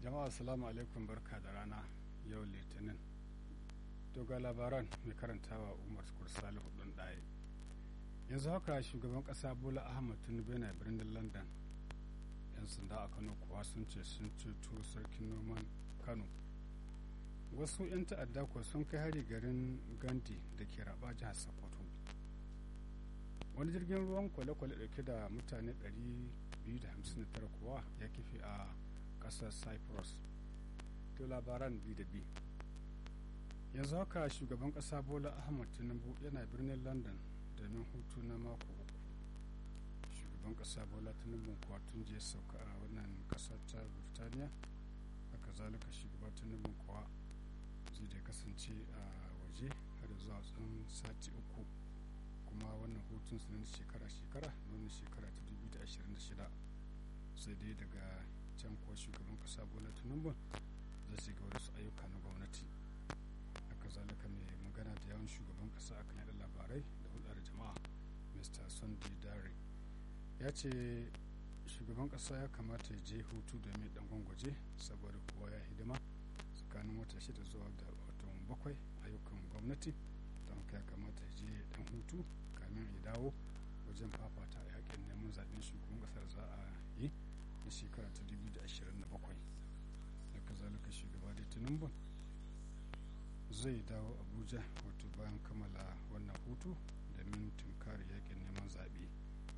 jama'a assalamu alaikum barka da rana yau litinin to ga labaran mai karantawa umar kursali hudun ɗaya yanzu haka shugaban ƙasa bola ahmad tinubu yana birnin london yan sanda a kano kuwa sun ce sun ceto sarkin noman kano wasu 'yan ta'adda kuwa sun kai hari garin gandi da ke raba jihar sokoto wani jirgin ruwan kwale-kwale dauke da mutane 259 kuwa ya kife a kasar cyprus to labaran bi da bi yanzu haka shugaban kasa bola ahmad tinubu yana birnin london domin hutu na mako uku shugaban kasa bola tinubu kuwa tun je sauka a wannan kasa ta burtaniya haka zalika shugaban tinubu kuwa zai da kasance a waje har zuwa tsawon sati uku kuma wannan hutun su na shekara-shekara na wannan shekara ta 2026 sai dai daga can kuwa shugaban kasa bola tinubu zai shiga wasu ayyuka na gwamnati haka zalika mai magana da yawan shugaban kasa akan yada labarai da hulɗar jama'a mr sunday dare ya ce shugaban kasa ya kamata ya je hutu domin dan gwangwaje saboda kowa ya hidima tsakanin wata shida zuwa da watan bakwai ayyukan gwamnati don ya kamata ya je dan hutu kamin ya dawo wajen fafata a yakin neman zaben shugaban kasar za a yi na shekara ta 2027 da kazalika shugaba da tinubu zai dawo abuja wato bayan kammala wannan hutu domin tunkari yakin neman zaɓe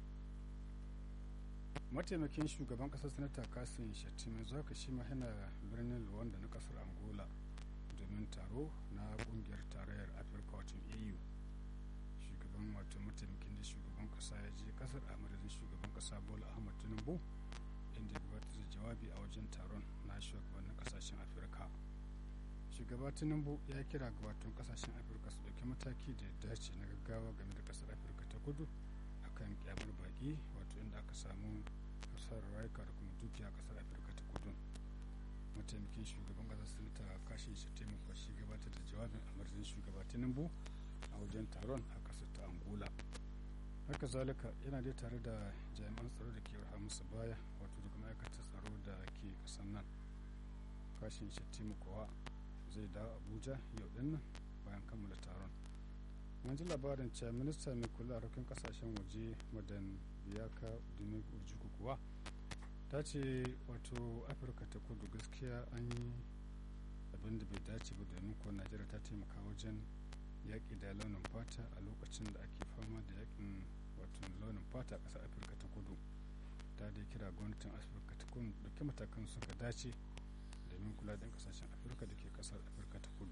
mataimakin shugaban kasar sanata kasin shattima zaka shi ma yana birnin luwanda na kasar angola domin taro na kungiyar tarayyar afirka wato au shugaban wato mataimakin da shugaban kasa ya je kasar a madadin shugaban kasa bola ahmad tinubu inda ya gabatar da jawabi a wajen taron na shugabannin kasashen afirka shugaba tinubu ya kira ga wato kasashen afirka su dauki mataki da ya dace na gaggawa game da kasar afirka ta kudu akan kyamar baki wato inda aka samu hasarar rayuka da kuma dukiya a kasar afirka ta kudu mataimakin shugaban kasar sanata kashin shi taimaka shi gabatar da jawabin a madadin shugaba tinubu a wajen taron a kasar ta angola haka zalika yana dai tare da jami'an tsaro da ke raha musu baya wato daga ma'aikatar tsaro da ke kasar nan kashin shi taimakawa zai dawo abuja yau din nan bayan kammala taron mun ji labarin cewa minista mai kula a harkokin kasashen waje madan biyaka dumin urjuku kuwa ta ce wato afirka ta kudu gaskiya an yi abin da bai dace ba domin ko najeriya ta taimaka wajen yaƙi da launin fata a lokacin da ake fama da yaƙin wato launin fata a ƙasar afirka ta kudu ta dai kira gwamnatin afirka ta kudu ɗauki matakan suka dace domin kula da ƙasashen afirka da ke ƙasar afirka ta kudu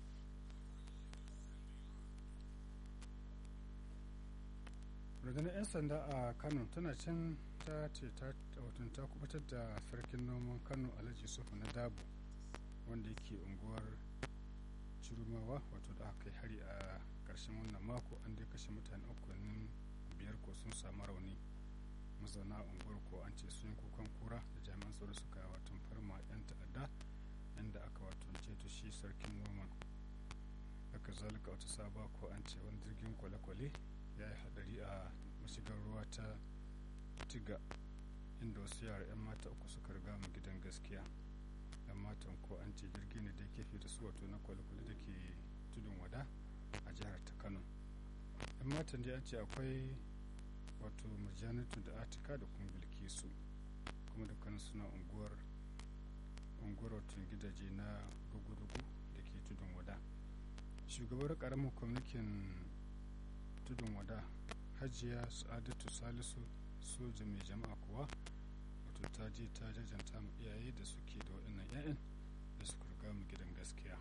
rundunar 'yan sanda a kano tana can ta ce ta ta kubutar da sarkin noman kano alhaji sufu na dabu wanda yake unguwar cirumawa wato da aka kai hari a ƙarshen wannan mako an dai kashe mutane uku biyar ko sun samu rauni mazauna unguwar ko an ce sun kukan kura da jami'an tsaro suka wato farma 'yan ta'adda inda aka wato ceto shi sarkin noman haka zalika wata saba ko an ce wani jirgin kwale-kwale ya yi hadari a mashigar ruwa ta tiga inda wasu yara 'yan mata uku suka riga mu gidan gaskiya yan matan ko an ce jirgi ne da kefe da su wato na kwale-kwale da ke tudun wada a jihar ta kano yan matan da an ce akwai wato murjanatu da atika da kuma bilkisu kuma dukkan suna unguwar unguwar wato gidaje na rugu-rugu da ke tudun wada shugabar karamin kwamitin tudun wada hajiya sa'adatu salisu soja mai jama'a kuwa wato ta je ta jajanta mu iyaye da suke da waɗannan 'ya'yan da suka riga mu gidan gaskiya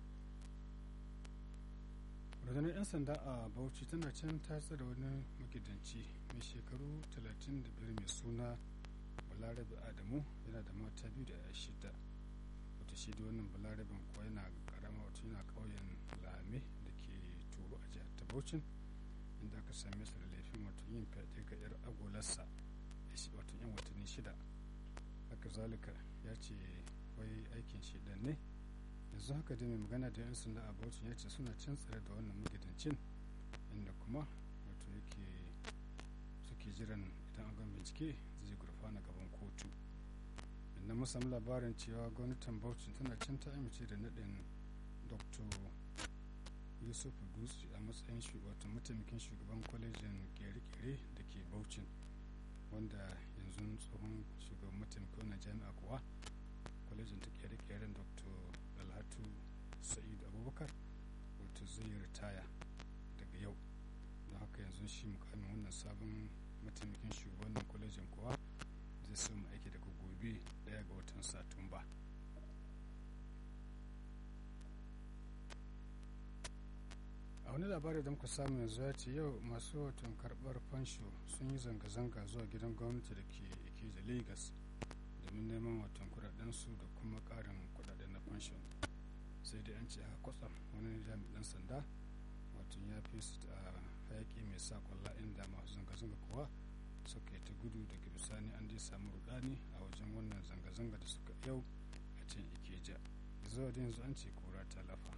rundunar 'yan sanda a bauchi tana can ta tsira wani magidanci mai shekaru 35 mai suna balarabe adamu yana da mata biyu da ya shida wata shi da wannan balarabin kuwa yana karama wato yana ƙauyen lame da ke turo a jihar ta bauchin inda aka same su da laifin wato yin fyaɗe ga 'yar agolarsa wato yan watanni shida haka zalika ya ce wai aikin shi dan ne yanzu haka da mai magana da yan sanda a bauchi ya ce suna can tsare da wannan magidancin inda kuma wato yake suke jiran idan an gan bincike zai gurfana gaban kotu nan mun samu labarin cewa gwamnatin bauchi tana can ta amince da naɗin dr yusuf dutse a matsayin wato mataimakin shugaban kwalejin kere-kere da ke bauchi wanda yanzu tsohon shugaban mataimakin wannan jami'a kuwa kwalejin ta kere-keren dr alhatu sa'id abubakar wato zai ritaya daga yau don haka yanzu shi mukamin wannan sabon mataimakin shugaban kwalejin kuwa zai so mu aiki daga gobe daya ga watan satumba a wani labari da muka samu yanzu ya ce yau masu watan karbar fansho sun yi zanga-zanga zuwa gidan gwamnati da ke ikeja lagos domin neman watan kudadensu da kuma karin kudaden na fansho sai dai an ce haka kwatsam wani jami'an sanda watan ya fi su a hayaki mai sa kwalla inda masu zanga-zanga kuwa suka yi ta gudu daga bisani an dai samu rudani a wajen wannan zanga-zanga da suka yau a can ikeja zuwa da yanzu an ce kura ta lafa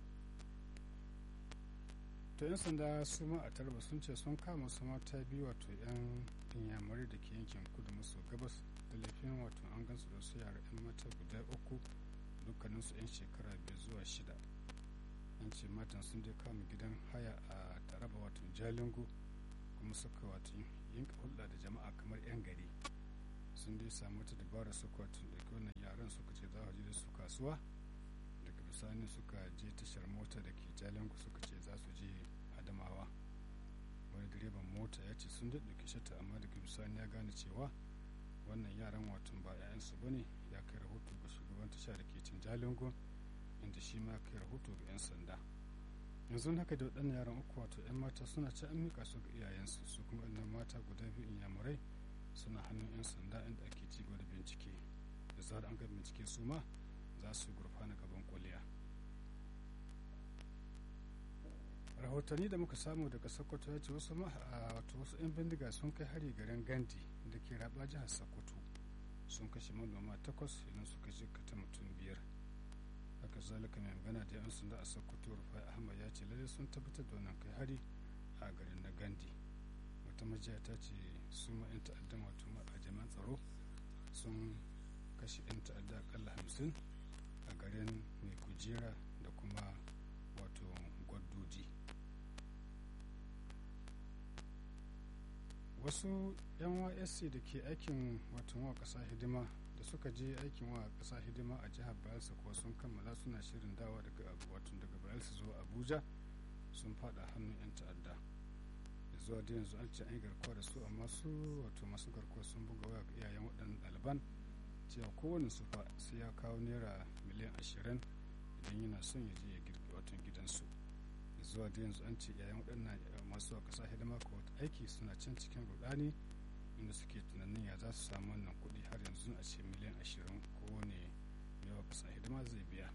to yan sanda su ma a tarba sun ce sun kama su mata biyu wato yan inyamurai da ke yankin kudu maso gabas da laifin wato an gansu da su yara yan mata guda uku dukkaninsu yan shekara biyu zuwa shida an ce matan sun dai kama gidan haya a taraba wato jalingo kuma suka wato yin hulɗa da jama'a kamar 'yan gari sun dai samu ta dabara suka wato ɗauki wannan yaran suka ce za a je da su kasuwa daga bisani suka je tashar mota da ke jalingo suka ce za su je adamawa wani direban mota ya ce sun daɗauki shata amma daga bisani ya gane cewa wannan yaran watan ba 'ya'yansu ba ne ya kai rahoto ga shugaban tasha da ke cin jalingo inda shi ma kai rahoto ga 'yan sanda yanzu haka da waɗannan yaran uku wato 'yan mata suna ci an mika su ga iyayensu su kuma ɗannan mata guda biyu inyamurai suna hannun 'yan sanda inda ake ci gaba da bincike da zarar an ga bincike su ma za su gurfana gaban kuliya rahotanni da muka samu daga sokoto ya ce wasu wato wasu 'yan bindiga sun kai hari garin gandi da ke raba jihar sokoto sun kashe manoma takwas idan suka jikata mutum biyar haka zalika mai magana da yan sanda a sokoto rufai ahmad ya ce lalle sun tabbatar da wannan kai hari a garin na gandi wata majiya ta ce su ma 'yan ta'addan wato a jami'an tsaro sun kashe 'yan ta'adda akalla hamsin a garin mai kujera da kuma wato gwaddodi wasu yan ysc da ke aikin wato wa kasa hidima da suka je aikin wa kasa hidima a jihar bayelsa kuwa sun kammala suna shirin dawa daga wato daga bayelsa zuwa abuja sun fada hannun yan ta'adda da zuwa da yanzu an ce an yi garkuwa da su amma su wato masu garkuwa sun buga waya ga iyayen waɗannan ɗaliban cewa kowane su fa sai ya kawo naira miliyan ashirin idan yana son ya je ya girbi watan gidansu da zuwa da yanzu an ce iyayen waɗannan masu kasa hidima ko aiki suna can cikin rudani inda suke tunanin ya za su samu wannan kuɗi har yanzu a ce miliyan ashirin kowane yawa kasa hidima zai biya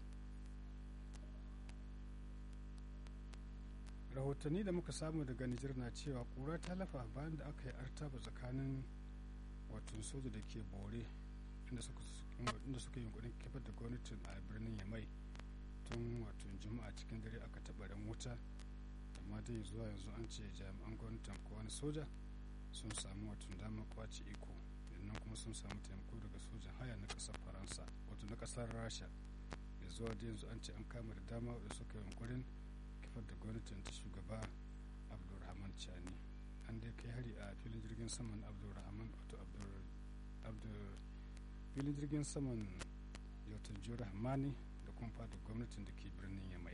rahotanni da muka samu daga nijar na cewa kura ta lafa bayan da aka yi artaba tsakanin wato soja da ke bore inda suka yi kudin kifar da gwamnatin a birnin yamai tun wato juma'a cikin dare aka taɓa ran wuta amma dai zuwa yanzu an ce jami'an gwamnatin ko wani soja sun samu wato damar kwace iko sannan kuma sun samu taimako daga sojan haya na kasar faransa wato na kasar rasha da zuwa da yanzu an ce an kama da dama da suka yi yunkurin kifar da gwamnatin ta shugaba abdulrahman chani an dai kai hari a filin jirgin saman abdulrahman wato abdul filin jirgin saman yautar jura hamani da kuma fada gwamnatin da ke birnin yamai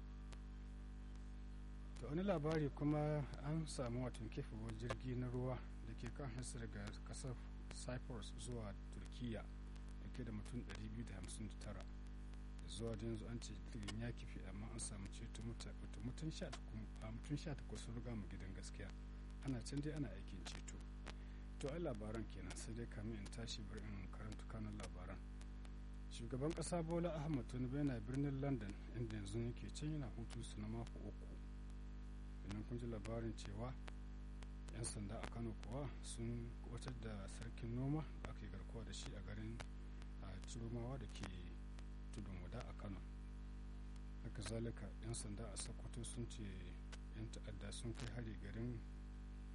ta wani labari kuma an samu watan kefewar jirgi na ruwa da ke kan hasa daga kasar cyprus zuwa turkiya da ke da mutum 259 zuwa da yanzu an ce jirgin ya kifi amma an samu ceto mutum 18 sun riga mu gidan gaskiya ana can dai ana aikin ceto to ai labaran kenan sai dai kamin in tashi bari in karanta kanun labaran shugaban kasa bola ahmad tinubu yana birnin london inda yanzu yake can yana hutu su na mako uku idan kun ji labarin cewa 'yan sanda a kano kuwa sun kubatar da sarkin noma da aka yi garkuwa da shi a garin a ciromawa da ke tudun wada a kano haka zalika 'yan sanda a sokoto sun ce 'yan ta'adda sun kai hari garin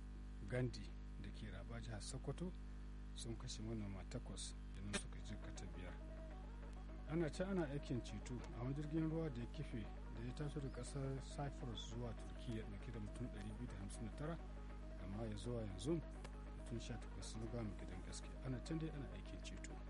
gandi da ke raba jihar sokoto sun kashe manoma takwas idan suka jikata ana ce ana aikin ceto a wani jirgin ruwa da ya kife da ya taso da kasar cyprus zuwa turkiya dauke da mutum 259 amma ya zuwa yanzu mutum 18 sun gama gidan gaske ana can dai ana aikin ceto